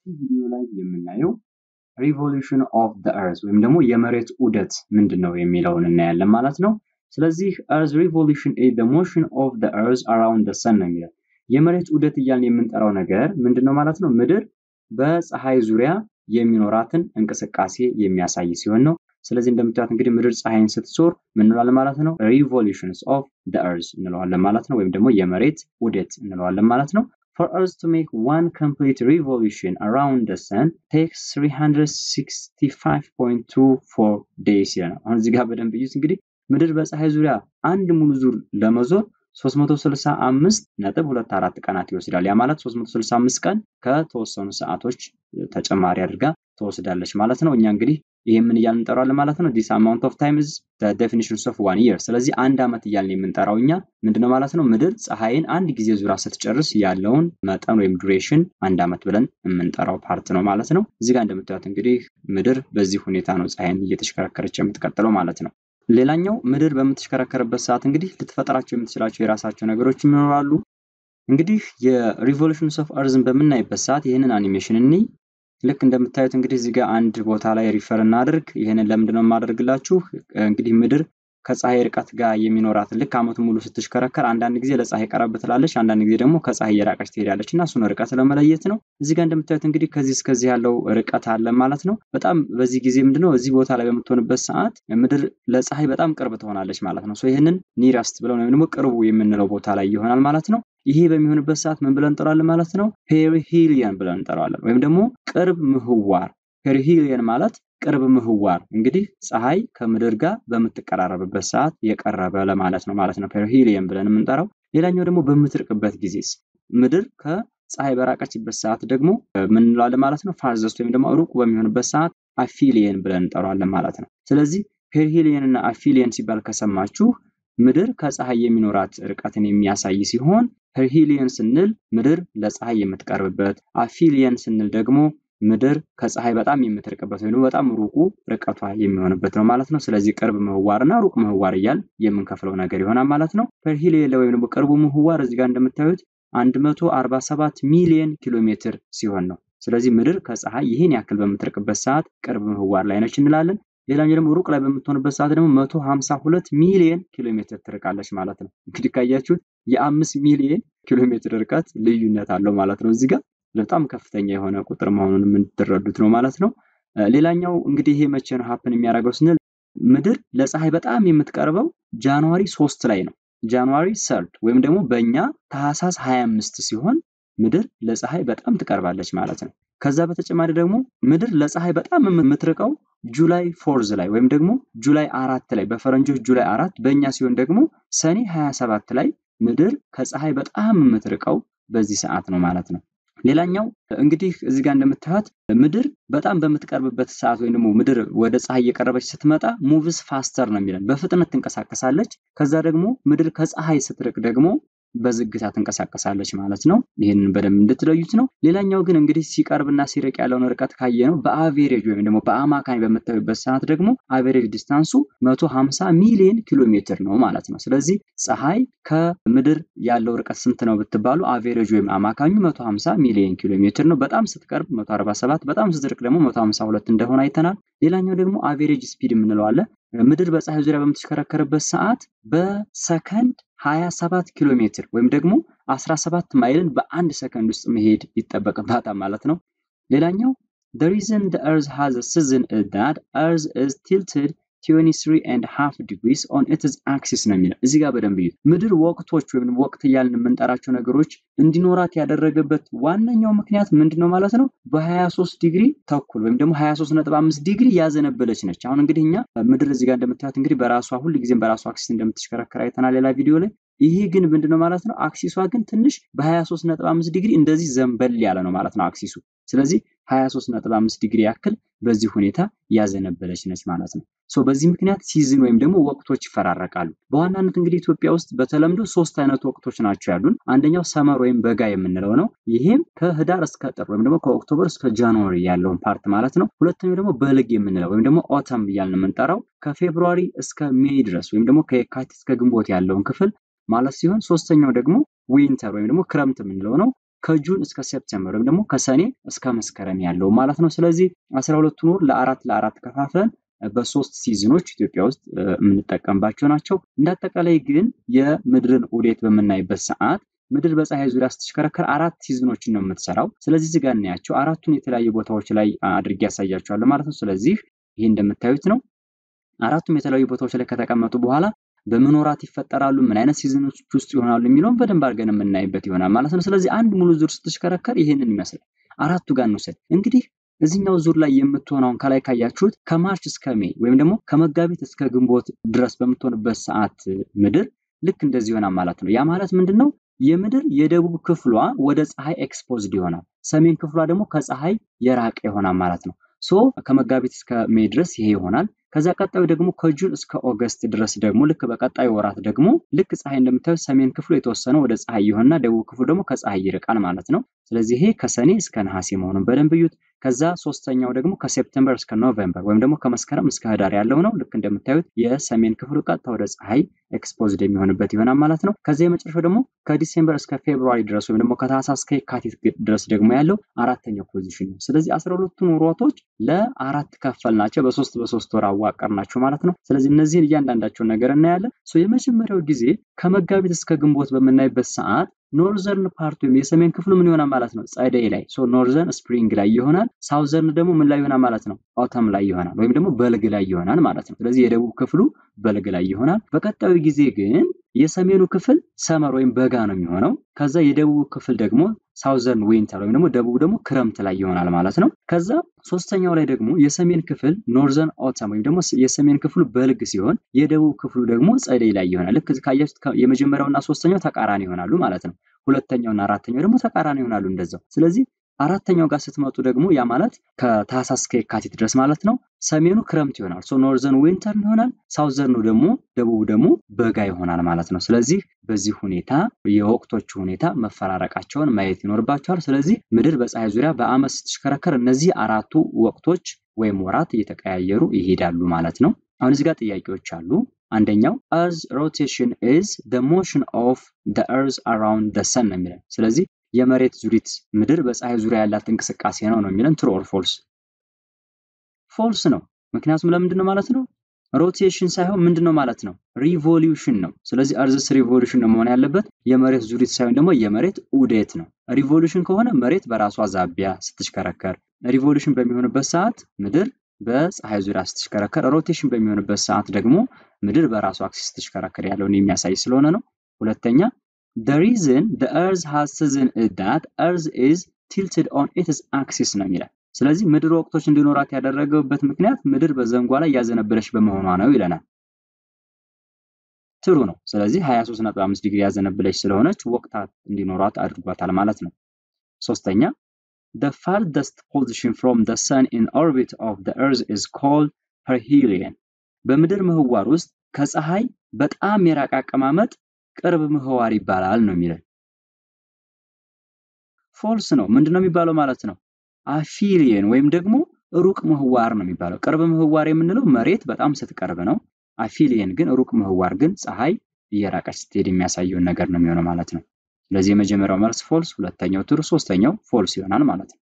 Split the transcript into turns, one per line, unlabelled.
ቪዲዮ ላይ የምናየው ሪቮሉሽን ኦፍ ዘ እርዝ ወይም ደግሞ የመሬት ዑደት ምንድን ነው የሚለውን እናያለን ማለት ነው። ስለዚህ እርዝ ሪቮሉሽን ኢዝ ዘ ሞሽን ኦፍ ዘ እርዝ አራውንድ ዘ ሰን ነው የሚለው። የመሬት ዑደት እያልን የምንጠራው ነገር ምንድን ነው ማለት ነው? ምድር በፀሐይ ዙሪያ የሚኖራትን እንቅስቃሴ የሚያሳይ ሲሆን ነው። ስለዚህ እንደምታዩት እንግዲህ ምድር ፀሐይን ስትዞር ምን እንለዋለን ማለት ነው? ሪቮሉሽንስ ኦፍ ዘ እርዝ እንለዋለን ማለት ነው። ወይም ደግሞ የመሬት ዑደት እንለዋለን ማለት ነው። For us to make one complete revolution around the sun takes 365.24 days ይለናል። አሁን እዚህ ጋር በደንብ እዩት። እንግዲህ ምድር በፀሐይ ዙሪያ አንድ ሙሉ ዙር ለመዞር 365 ነጥብ 24 ቀናት ይወስዳል። ያ ማለት 365 ቀን ከተወሰኑ ሰዓቶች ተጨማሪ አድርጋ ትወስዳለች ማለት ነው። እኛ እንግዲህ ይህ ምን እያልን እንጠራዋለን ማለት ነው? ዲስ አማውንት ኦፍ ታይም ኢዝ ዘ ዴፊኒሽንስ ኦፍ ዋን ይር። ስለዚህ አንድ ዓመት እያልን የምንጠራው እኛ ምንድነው ማለት ነው? ምድር ፀሐይን አንድ ጊዜ ዙራ ስትጨርስ ያለውን መጠን ወይም ዱሬሽን አንድ ዓመት ብለን የምንጠራው ፓርት ነው ማለት ነው። እዚህ ጋር እንደምታዩት እንግዲህ ምድር በዚህ ሁኔታ ነው ፀሐይን እየተሽከረከረች የምትቀጥለው ማለት ነው። ሌላኛው ምድር በምትሽከረከርበት ሰዓት እንግዲህ ልትፈጥራቸው የምትችላቸው የራሳቸው ነገሮች ይኖራሉ። እንግዲህ የሪቮሉሽንስ ኦፍ እርዝን በምናይበት ሰዓት ይህንን አኒሜሽን እንይ። ልክ እንደምታዩት እንግዲህ እዚህ ጋር አንድ ቦታ ላይ ሪፈር እናድርግ። ይህንን ለምንድን ነው የማደርግላችሁ? እንግዲህ ምድር ከፀሐይ ርቀት ጋር የሚኖራት ልክ ዓመቱ ሙሉ ስትሽከረከር አንዳንድ ጊዜ ለፀሐይ ቀረብ ትላለች፣ አንዳንድ ጊዜ ደግሞ ከፀሐይ እየራቀች ትሄዳለች እና እሱን ርቀት ለመለየት ነው። እዚህ ጋር እንደምታዩት እንግዲህ ከዚህ እስከዚህ ያለው ርቀት አለ ማለት ነው። በጣም በዚህ ጊዜ ምንድነው እዚህ ቦታ ላይ በምትሆንበት ሰዓት ምድር ለፀሐይ በጣም ቅርብ ትሆናለች ማለት ነው። ይህንን ኒረስት ብለው ወይም ደግሞ ቅርቡ የምንለው ቦታ ላይ ይሆናል ማለት ነው። ይሄ በሚሆንበት ሰዓት ምን ብለን እንጠራዋለን ማለት ነው? ፔሪሂሊየን ብለን እንጠራዋለን ወይም ደግሞ ቅርብ ምህዋር። ፔሪሂሊየን ማለት ቅርብ ምህዋር እንግዲህ ፀሐይ ከምድር ጋር በምትቀራረብበት ሰዓት የቀረበ ለማለት ነው ማለት ነው ፔሪሂሊየን ብለን የምንጠራው። ሌላኛው ደግሞ በምትርቅበት ጊዜስ ምድር ከፀሐይ በራቀችበት ሰዓት ደግሞ ምን እንለዋለን ማለት ነው? ፋርዘስት ወይም ደግሞ ሩቅ በሚሆንበት ሰዓት አፊሊየን ብለን እንጠራዋለን ማለት ነው። ስለዚህ ፔሪሂሊየን እና አፊሊየን ሲባል ከሰማችሁ ምድር ከፀሐይ የሚኖራት ርቀትን የሚያሳይ ሲሆን ፐርሂሊየን ስንል ምድር ለፀሐይ የምትቀርብበት፣ አፊሊየን ስንል ደግሞ ምድር ከፀሐይ በጣም የምትርቅበት ወይም በጣም ሩቁ ርቀቷ የሚሆንበት ነው ማለት ነው። ስለዚህ ቅርብ ምህዋር እና ሩቅ ምህዋር እያል የምንከፍለው ነገር ይሆናል ማለት ነው። ፐርሂሊየን ወይም ደግሞ ቅርቡ ምህዋር እዚህ ጋር እንደምታዩት 147 ሚሊዮን ኪሎ ሜትር ሲሆን ነው። ስለዚህ ምድር ከፀሐይ ይህን ያክል በምትርቅበት ሰዓት ቅርብ ምህዋር ላይ ነች እንላለን። ሌላኛው ደግሞ ሩቅ ላይ በምትሆንበት ሰዓት ደግሞ 152 ሚሊዮን ኪሎ ሜትር ትርቃለች ማለት ነው። እንግዲህ ካያችሁት የአምስት ሚሊዮን ኪሎ ሜትር ርቀት ልዩነት አለው ማለት ነው። እዚህ ጋር በጣም ከፍተኛ የሆነ ቁጥር መሆኑን የምትረዱት ነው ማለት ነው። ሌላኛው እንግዲህ ይሄ መቼ ነው ሀፕን የሚያደርገው ስንል ምድር ለፀሐይ በጣም የምትቀርበው ጃንዋሪ ሶስት ላይ ነው። ጃንዋሪ ሰርድ ወይም ደግሞ በእኛ ታህሳስ 25 ሲሆን ምድር ለፀሐይ በጣም ትቀርባለች ማለት ነው። ከዛ በተጨማሪ ደግሞ ምድር ለፀሐይ በጣም የምትርቀው ጁላይ ፎርዝ ላይ ወይም ደግሞ ጁላይ አራት ላይ በፈረንጆች ጁላይ አራት በእኛ ሲሆን ደግሞ ሰኔ 27 ላይ ምድር ከፀሐይ በጣም የምትርቀው በዚህ ሰዓት ነው ማለት ነው። ሌላኛው እንግዲህ እዚህ ጋር እንደምታዩት ምድር በጣም በምትቀርብበት ሰዓት ወይም ደግሞ ምድር ወደ ፀሐይ እየቀረበች ስትመጣ ሙቭስ ፋስተር ነው የሚለን በፍጥነት ትንቀሳቀሳለች። ከዛ ደግሞ ምድር ከፀሐይ ስትርቅ ደግሞ በዝግታ ትንቀሳቀሳለች ማለት ነው። ይህንን በደንብ እንድትለዩት ነው። ሌላኛው ግን እንግዲህ ሲቀርብና ሲርቅ ያለውን ርቀት ካየ ነው በአቬሬጅ ወይም ደግሞ በአማካኝ በምታዩበት ሰዓት ደግሞ አቬሬጅ ዲስታንሱ 150 ሚሊዮን ኪሎ ሜትር ነው ማለት ነው። ስለዚህ ፀሐይ ከምድር ያለው ርቀት ስንት ነው ብትባሉ አቬሬጅ ወይም አማካኙ 150 ሚሊዮን ኪሎ ሜትር ነው። በጣም ስትቀርብ 147፣ በጣም ስትርቅ ደግሞ 152 እንደሆነ አይተናል። ሌላኛው ደግሞ አቬሬጅ ስፒድ የምንለው አለ። ምድር በፀሐይ ዙሪያ በምትሽከረከርበት ሰዓት በሰከንድ 27 ኪሎ ሜትር ወይም ደግሞ 17 ማይልን በአንድ ሰከንድ ውስጥ መሄድ ይጠበቅባታል ማለት ነው። ሌላኛው the reason the earth has a season is that earth is tilted 23 and half degrees on its axis ነው የሚለው እዚህ ጋር በደንብ እዩት። ምድር ወቅቶች ወይም ወቅት እያልን የምንጠራቸው ነገሮች እንዲኖራት ያደረገበት ዋነኛው ምክንያት ምንድን ነው ማለት ነው? በ23 ዲግሪ ተኩል ወይም ደግሞ 23.5 ዲግሪ ያዘነበለች ነች። አሁን እንግዲህ እኛ ምድር እዚህ ጋር እንደምታዩት እንግዲህ በራሷ ሁል ጊዜም በራሷ አክሲስ እንደምትሽከረከር አይተናል ሌላ ቪዲዮ ላይ። ይህ ግን ምንድነው ማለት ነው? አክሲሷ ግን ትንሽ በ23.5 ዲግሪ እንደዚህ ዘንበል ያለ ነው ማለት ነው አክሲሱ። ስለዚህ 23.5 ዲግሪ ያክል በዚህ ሁኔታ ያዘነበለች ነች ማለት ነው። ሶ በዚህ ምክንያት ሲዝን ወይም ደግሞ ወቅቶች ይፈራረቃሉ። በዋናነት እንግዲህ ኢትዮጵያ ውስጥ በተለምዶ ሶስት አይነት ወቅቶች ናቸው ያሉን። አንደኛው ሰመር ወይም በጋ የምንለው ነው። ይሄም ከህዳር እስከ ጥር ወይም ደግሞ ከኦክቶበር እስከ ጃንዋሪ ያለውን ፓርት ማለት ነው። ሁለተኛው ደግሞ በልግ የምንለው ወይም ደግሞ ኦተም እያልን የምንጠራው ከፌብሩዋሪ እስከ ሜይ ድረስ ወይም ደግሞ ከየካቲት እስከ ግንቦት ያለውን ክፍል ማለት ሲሆን ሶስተኛው ደግሞ ዊንተር ወይም ደግሞ ክረምት የምንለው ነው። ከጁን እስከ ሴፕቴምበር ወይም ደግሞ ከሰኔ እስከ መስከረም ያለው ማለት ነው። ስለዚህ አስራ ሁለቱን ወር ለአራት ለአራት ከፋፍለን በሶስት ሲዝኖች ኢትዮጵያ ውስጥ የምንጠቀምባቸው ናቸው። እንዳጠቃላይ ግን የምድርን ዑደት በምናይበት ሰዓት ምድር በፀሐይ ዙሪያ ስትሽከረከር አራት ሲዝኖችን ነው የምትሰራው። ስለዚህ እዚህ ጋር እናያቸው አራቱን የተለያዩ ቦታዎች ላይ አድርጌ ያሳያቸዋለሁ ማለት ነው። ስለዚህ ይህ እንደምታዩት ነው። አራቱም የተለያዩ ቦታዎች ላይ ከተቀመጡ በኋላ በምን ወራት ይፈጠራሉ፣ ምን አይነት ሲዝኖች ውስጥ ይሆናሉ የሚለውን በደንብ አድርገን የምናይበት ይሆናል ማለት ነው። ስለዚህ አንድ ሙሉ ዙር ስትሽከረከር ይህንን ይመስላል። አራቱ ጋር እንውሰድ እንግዲህ እዚህኛው ዙር ላይ የምትሆነውን ከላይ ካያችሁት ከማርች እስከ ሜይ ወይም ደግሞ ከመጋቢት እስከ ግንቦት ድረስ በምትሆንበት ሰዓት ምድር ልክ እንደዚህ ይሆናል ማለት ነው። ያ ማለት ምንድን ነው? የምድር የደቡብ ክፍሏ ወደ ፀሐይ ኤክስፖዝድ ይሆናል። ሰሜን ክፍሏ ደግሞ ከፀሐይ የራቀ ይሆናል ማለት ነው። ሶ ከመጋቢት እስከ ሜይ ድረስ ይሄ ይሆናል። ከዛ ቀጣዩ ደግሞ ከጁን እስከ ኦገስት ድረስ ደግሞ ልክ በቀጣዩ ወራት ደግሞ ልክ ፀሐይ እንደምታዩት ሰሜን ክፍሉ የተወሰነ ወደ ፀሐይ ይሆንና ደቡብ ክፍሉ ደግሞ ከፀሐይ ይርቃል ማለት ነው። ስለዚህ ይሄ ከሰኔ እስከ ነሐሴ መሆኑን በደንብ እዩት። ከዛ ሶስተኛው ደግሞ ከሴፕተምበር እስከ ኖቬምበር ወይም ደግሞ ከመስከረም እስከ ህዳር ያለው ነው። ልክ እንደምታዩት የሰሜን ክፍሉ ቀጥታ ወደ ፀሐይ ኤክስፖዝድ የሚሆንበት ይሆናል ማለት ነው። ከዚ የመጨረሻው ደግሞ ከዲሴምበር እስከ ፌብሩዋሪ ድረስ ወይም ደግሞ ከታህሳስ እስከ የካቲት ድረስ ደግሞ ያለው አራተኛው ፖዚሽን ነው። ስለዚህ አስራ ሁለቱን ወራቶች ለአራት ከፈል ናቸው። በሶስት በሶስት ወር አዋቀር ናቸው ማለት ነው። ስለዚህ እነዚህን እያንዳንዳቸውን ነገር እናያለን። የመጀመሪያው ጊዜ ከመጋቢት እስከ ግንቦት በምናይበት ሰዓት ኖርዘርን ፓርት ወይም የሰሜን ክፍሉ ምን ይሆናል ማለት ነው? ጸደይ ላይ ሶ ኖርዘርን ስፕሪንግ ላይ ይሆናል። ሳውዘርን ደግሞ ምን ላይ ይሆናል ማለት ነው? ኦተም ላይ ይሆናል ወይም ደግሞ በልግ ላይ ይሆናል ማለት ነው። ስለዚህ የደቡብ ክፍሉ በልግ ላይ ይሆናል። በቀጣዩ ጊዜ ግን የሰሜኑ ክፍል ሰመር ወይም በጋ ነው የሚሆነው። ከዛ የደቡብ ክፍል ደግሞ ሳውዘርን ዊንተር ወይም ደግሞ ደቡብ ደግሞ ክረምት ላይ ይሆናል ማለት ነው። ከዛ ሶስተኛው ላይ ደግሞ የሰሜን ክፍል ኖርዘርን ኦተም ወይም ደግሞ የሰሜን ክፍሉ በልግ ሲሆን የደቡብ ክፍሉ ደግሞ ጸደይ ላይ ይሆናል። ልክ ካያችሁት የመጀመሪያውና ሶስተኛው ተቃራኒ ይሆናሉ ማለት ነው። ሁለተኛውና አራተኛው ደግሞ ተቃራኒ ይሆናሉ እንደዛው። ስለዚህ አራተኛው ጋር ስትመጡ ደግሞ ያ ማለት ከታህሳስ እስከ የካቲት ድረስ ማለት ነው። ሰሜኑ ክረምት ይሆናል። ሶ ኖርዘርን ዊንተር ይሆናል። ሳውዘርኑ ደግሞ ደቡብ ደግሞ በጋ ይሆናል ማለት ነው። ስለዚህ በዚህ ሁኔታ የወቅቶቹ ሁኔታ መፈራረቃቸውን ማየት ይኖርባቸዋል። ስለዚህ ምድር በፀሐይ ዙሪያ በዓመት ስትሽከረከር እነዚህ አራቱ ወቅቶች ወይም ወራት እየተቀያየሩ ይሄዳሉ ማለት ነው። አሁን እዚህ ጋር ጥያቄዎች አሉ። አንደኛው እርዝ ሮቴሽን ኢዝ ደ ሞሽን ኦፍ ደ እርዝ አራውንድ ደ ሰን ነው የሚለን። ስለዚህ የመሬት ዙሪት ምድር በፀሐይ ዙሪያ ያላት እንቅስቃሴ ነው ነው የሚለን። ትሩ ኦር ፎልስ? ፎልስ ነው። ምክንያቱም ለምንድን ነው ማለት ነው? ሮቴሽን ሳይሆን ምንድን ነው ማለት ነው? ሪቮሉሽን ነው። ስለዚህ እርዝስ ሪቮሉሽን ነው መሆን ያለበት። የመሬት ዙሪት ሳይሆን ደግሞ የመሬት ዑደት ነው። ሪቮሉሽን ከሆነ መሬት በራሷ ዛቢያ ስትሽከረከር፣ ሪቮሉሽን በሚሆንበት ሰዓት ምድር በፀሐይ ዙሪያ ስትሽከረከር፣ ሮቴሽን በሚሆንበት ሰዓት ደግሞ ምድር በራሷ አክሲስ ስትሽከረከር ያለውን የሚያሳይ ስለሆነ ነው። ሁለተኛ the reason the earth has season is that earth is tilted on its axis ነው የሚላል። ስለዚህ ምድር ወቅቶች እንዲኖራት ያደረገበት ምክንያት ምድር በዘንጓ ላይ ያዘነበለች በመሆኗ ነው ይለናል። ትሩ ነው። ስለዚህ 23.5 ዲግሪ ያዘነበለች ስለሆነች ወቅታት እንዲኖራት አድርጓታል ማለት ነው። ሶስተኛ the farthest position from the sun in orbit of the earth is called perihelion በምድር ምህዋር ውስጥ ከፀሐይ በጣም የራቀ አቀማመጥ ቅርብ ምህዋር ይባላል ነው የሚለን። ፎልስ ነው። ምንድን ነው የሚባለው ማለት ነው? አፊሊየን ወይም ደግሞ ሩቅ ምህዋር ነው የሚባለው። ቅርብ ምህዋር የምንለው መሬት በጣም ስትቀርብ ነው። አፊሊየን ግን ሩቅ ምህዋር ግን ፀሐይ እየራቀች ስትሄድ የሚያሳየውን ነገር ነው የሚሆነው ማለት ነው። ስለዚህ የመጀመሪያው መልስ ፎልስ፣ ሁለተኛው ትሩ፣ ሶስተኛው ፎልስ ይሆናል ማለት ነው።